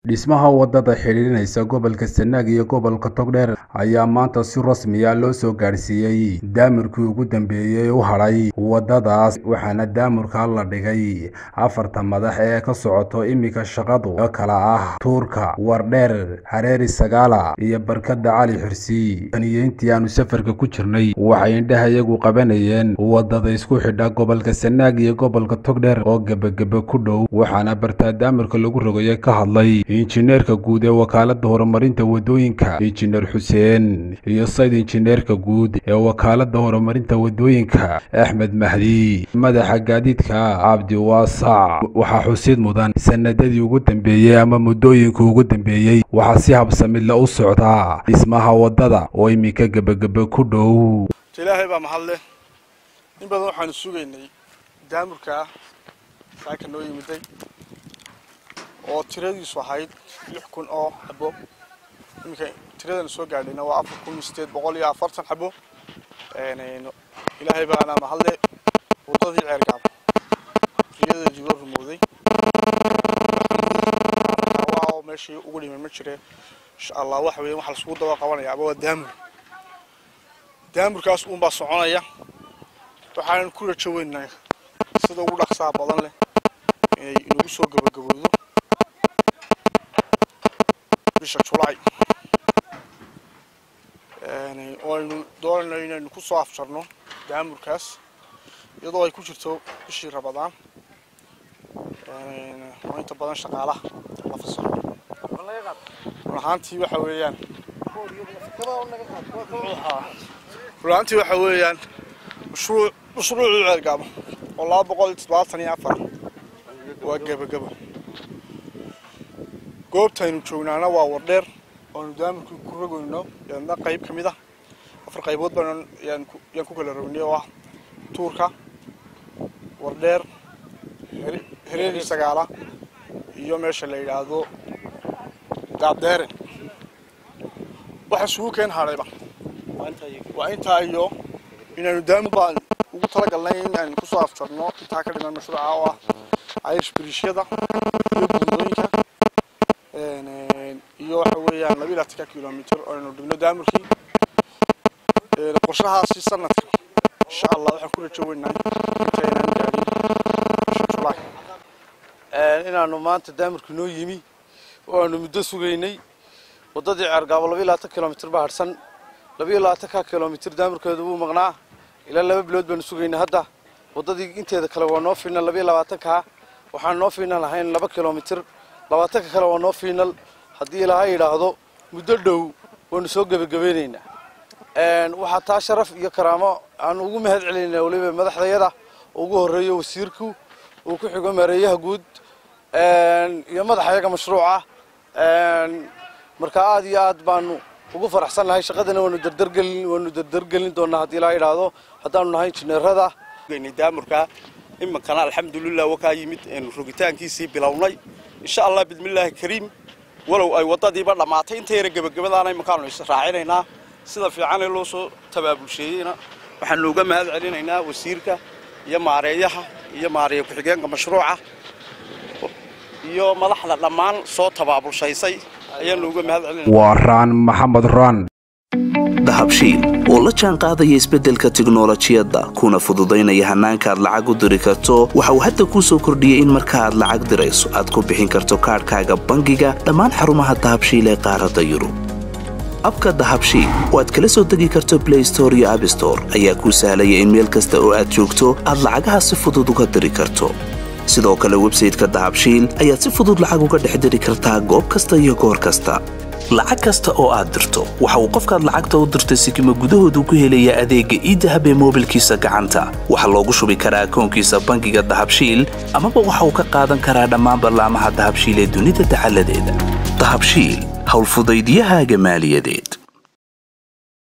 dhismaha wadada xidhiidhinaysa gobolka sanaag iyo gobolka togdheer ayaa maanta si rasmiya loo soo gaadhsiiyey daamirkii ugu dambeeyey u hadhay wadadaas waxaana daamirka la dhigay afarta madax ee ka socoto iminka shaqadu oo kala ah tuurka wardheer hareeri sagaala iyo barkada cali xirsi taniyeyntii aanu safarka ku jirnay waxay indhaha iyagu qabanayeen wadada isku xidha gobolka sanaag iyo gobolka togdheer oo gebagebe ku dhow waxaana bartaa daamirka lagu rogaya ka hadlay injineerka guud ee wakaalada horumarinta wadooyinka injineer xuseen iyo sayd injineerka guud ee wakaalada horumarinta wadooyinka axmed mahdi madaxa gaadiidka cabdi waasac waxaa xusid mudan sanadadii ugu dambeeyey ama muddooyinka ugu dambeeyey waxaa si habsamidla u socdaa dhismaha wadada oo iminka gebagebe ku dhow ilaahay baa mahad leh in badan waxaanu sugaynay daamurkaa saaka noo yimiday oo tiradiisu ahayd lix kun oo xabo iminka tiradana soo gaadhayna waa afar kun sideed boqol iyo afartan xabo ilaahay baana mahadle wadadii ceergaabo riyadeedii loo rumooday waa meeshii ugu dhimay ma jire insha allah waxa weeye waxa lasugu daba qabanaya aba waa daamur daamurkaas uunbaa soconaya waxaanan ku rajo weynahay sida ugu dhaqsaha badan leh inay inagu soo gabagabowdo bisha julaay oo aynu doonayno inaynu ku soo afjarno daamurkaas iyadoo ay ku jirto bishii rabadaan oo inta badan shaqaalaha la fasaxo run ahaantii waxa weeyaan run ahaantii waxa weeyaan mashruuc mashruucii ceelgaabo oo laba boqol iyo toddobaatan iyo afar waa gebagabo goobtaynu joognaana waa wardheer oonu daamirkii ku rogoyno yaadna qayb ka mid ah afar qaybood baan yaan ku kala rognay oo ah tuurka wardheer hereeri sagaala iyo meesha la yidhaahdo gaabdeere waxa isugu keen hadhayba waa intaa iyo inaanu daamir baan ugu talagalnay in aynu kusoo afjarno intaa ka dhiman mashruuca oo ah irish biriishyada iyo buundooyinka iyo waxa weeyaan laba iyo labatanka kilomitr oo aynu dhigno daamirkii qorshahaasi sanadka insha allah waxaan ku rajo weynahay intaynaan gaadhin bisha julaay inaanu maanta daamirku noo yimi oo aanu muddo sugaynay waddadii ceergaabo laba iyo labaatan kilomitr baa hadhsan laba iyo labaatanka kilomitr daamirkeedu wuu maqnaa ilaa laba bilood baanu sugaynay hadda waddadii inteeda kale waa noo fiinal laba iyo labaatanka waxaan noo fiinal ahayn laba kilomitr labaatanka kale waa noo fiinal haddii ilaaha yidhaahdo muddo dhow waanu soo gebagabeynaynaa waxaa taa sharaf iyo karaamo aan ugu mahad celinayna weliba madaxdayada ugu horreeyo wasiirku uu ku xigo maareeyaha guud iyo madaxayaga mashruuca marka aad iyo aad baanu ugu faraxsan nahay shaqadana waanu dardargelin waanu dardargelin doonaa haddii ilaa yidhaahdo haddaanu nahay injineerada daamurka iminkana alxamdulilah wakaa yimid eenu rogitaankiisii bilownay insha allah bismillaahi kariim walow ay waddadiiba dhammaatay inta yara gebagabadaana iminkaanu israacinaynaa sida fiicanee loo soo tabaabulsheeyeyna waxaanu uga mahad celinaynaa wasiirka iyo maareeyaha iyo maareeya ku-xigeenka mashruuca iyo madaxda dhammaan soo tabaabulshaysay ayaanu uga mahad celinayna waa raan maxamed raan dahabshiil oo la jaan qaadaya isbeddelka tiknolojiyadda kuna fududaynaya hannaanka aad lacag u diri karto waxa uu hadda kuu soo kordhiyey in marka aad lacag dirayso aad ku bixin karto kaadhkaaga bangiga dhammaan xarumaha dahabshiil ee qaaradda yurub abka dahabshiil oo aad kala soo degi karto blay store iyo abstore ayaa kuu sahlaya in meel kasta oo aad joogto aad lacagaha si fudud uga diri karto sidoo kale websayteka dahabshiil ayaad si fudud lacag uga dhex diri kartaa goob kasta iyo goor kasta lacag kasta oo aad dirto waxa uu qofkaad lacagta u dirtay sikima gudahoodu ku helayaa adeegga iidahab ee moobilkiisa gacanta waxaa loogu shubi karaa akoonkiisa bangiga dahabshiil amaba waxa uu ka qaadan karaa dhammaan ballaamaha dahabshiil ee dunida dacaladeeda dahabshiil howlfudaydyahaaga maaliyadeed